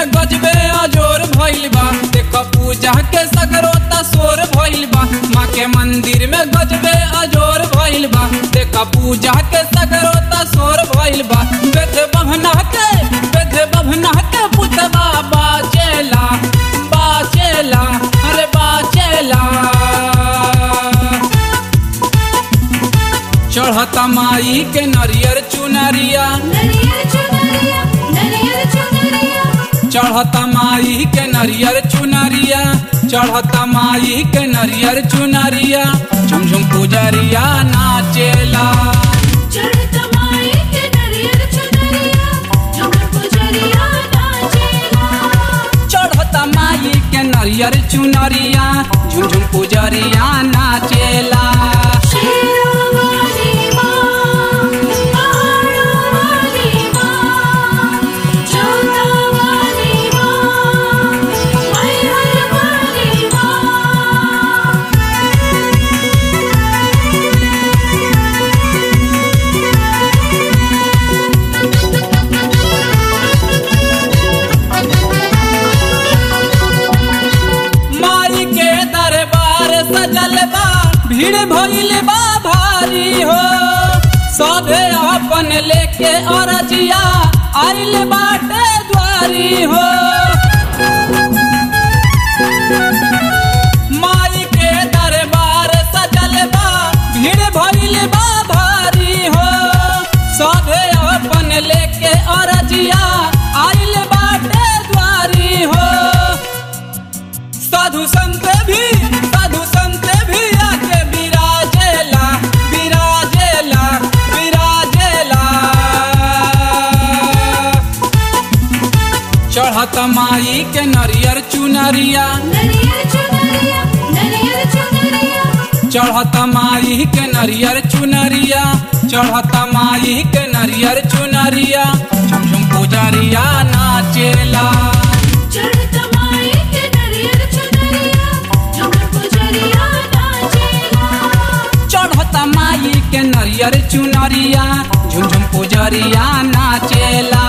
में गजबे अजोर भइल बा देख पूजा के सगरोता शोर भइल बा माँ के मंदिर में गजबे अजोर भइल बा देख पूजा के सगरोता शोर भइल बा बेद बहना के बेद बहना के पुतबा बाचेला बाचेला अरे बाचेला चढ़ता माई के नरियर चुनरिया नरियर चुनरिया नरियर चुनरिया चढ़ता माई के नरियर चुनरिया चढ़ता माई के नरियर चुनरिया झुमझुम पुजरिया नाचेला चढ़त माई के नरियर चुनरिया झूमर पुजरिया नाचेला चढ़ता माई के नरियर चुनरिया झुमझुम पुजरिया नाचेला शेरावाली माँ पहाड़वाली माँ जोतावाली माँ मैहरवाली माँ माई के दरबार सजल बा भीड़ भइल बा भारी हो सभे अपन लेके अरजिया आइल बाटे द्वारी हो माई के दरबार सजल बा भीड़ भइल बा भारी हो सभे अपन लेके अरजिया आइल बाटे द्वारी हो साधु संत भी साधु संत भी आके विराजेला विराजेला विराजेला चढ़त माई के नरियर चुनरिया नरियर चुनरिया नरियर चुनरिया चढ़त माई के नरियर चुनरिया चढ़त माई के नरियर चुनरिया झुमझुम पुजरिया नाचेला चढ़त माई के नरियर चुनरिया झूमर पुजरिया नाचेला चढ़त माई के नरियर चुनरिया झुमझुम पुजरिया नाचेला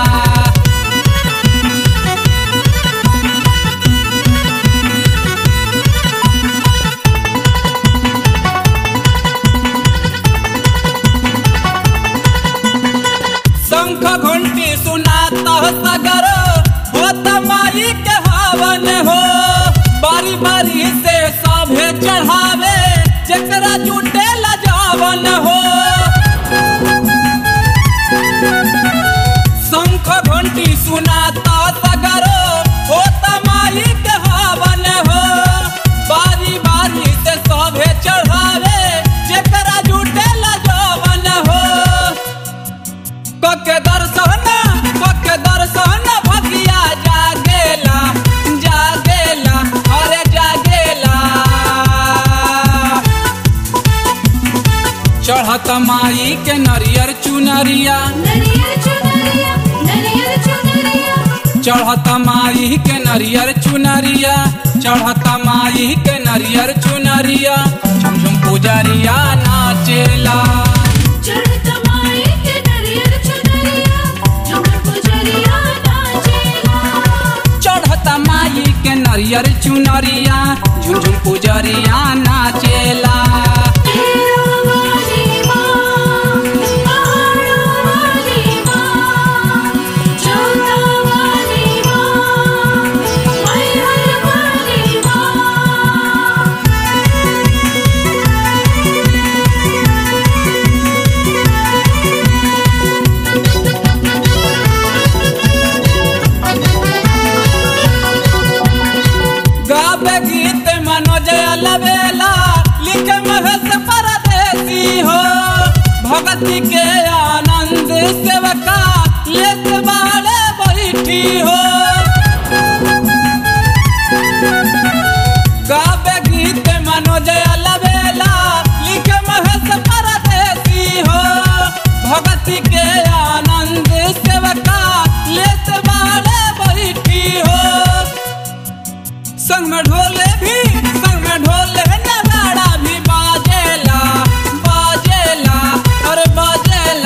शंख घंटी सुनाता सगर होत माई के हवन हो बारी बारी से सभे चढ़ावे जकरा जुटे लजावन हो शंख घंटी सुनाता सगर होत माई के हवन हो बारी बारी से सभे चढ़ावे जकरा जुटे लजावन हो कके दर्शन कके दर्शन भगिया जागेला जागेला अरे जागेला चढ़त माई के नरियर चुनरिया नरियर चुनरिया नरियर चुनरिया चढ़त माई के नरियर चुनरिया चढ़त माई के नरियर चुनरिया झुमझुम पुजरिया नाचेला चढ़त माई के नरियर चुनरिया झूमर पुजरिया नाचेला चढ़त माई के नरियर चुनरिया झुमझुम पुजरिया नाचेला शेरावाली माँ पहाड़वाली माँ जोतावाली माँ मैहरवाली माँ गावे गीत मनोज अलबेला लिख महस परदेसी हो भगती के आनंद सेवका लेत बाड़े बैठी हो गावे गीत मनोज अलबेला लिख महस परदेसी हो भगती के आनंद सेवका लेत बाड़े बैठी हो संग में ढोले भी संग में ढोले नगाड़ा भी बाजेला बाजेला अरे बाजेला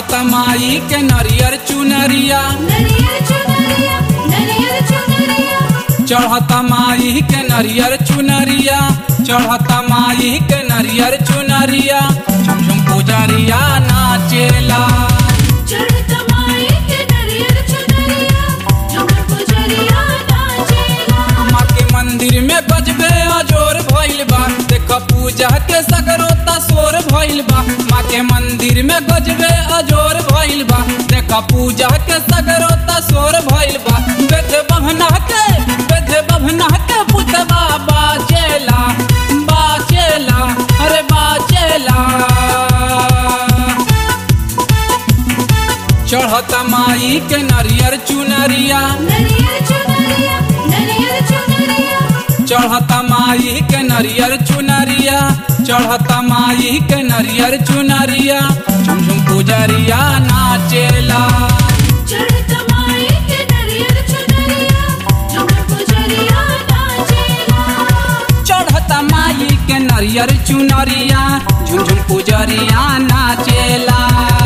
चढ़त माई के नरियर चुनरिया नरियर चुनरिया नरियर चुनरिया चढ़त माई के नरियर चुनरिया चढ़त माई के नरियर चुनरिया झुम झुम पुजरिया नाचेला चढ़त माई के नरियर चुनरिया झूमर पुजरिया नाचेला माँ के मंदिर में बजबे अजोर भइल बा देख पूजा के सगरोता सोर भइल बा माँ के मंदिर में गजबे अजोर भइल बा देख पूजा के सगरोता सोर भइल बा बेद बहना के बेद बहना के पुतबा बाचेला बाचेला अरे बाचेला चढ़त माई के नरियर चुनरिया नरियर चुनरिया नरियर चुनरिया चढ़त माई के नरियर चुनरिया चढ़त माई के नरियर चुनरिया झुम झुम पुजरिया नाचेला चढ़त माई के नरियर चुनरिया झूमर पुजरिया नाचेला चढ़त माई के नरियर चुनरिया झुम झुम पुजरिया नाचेला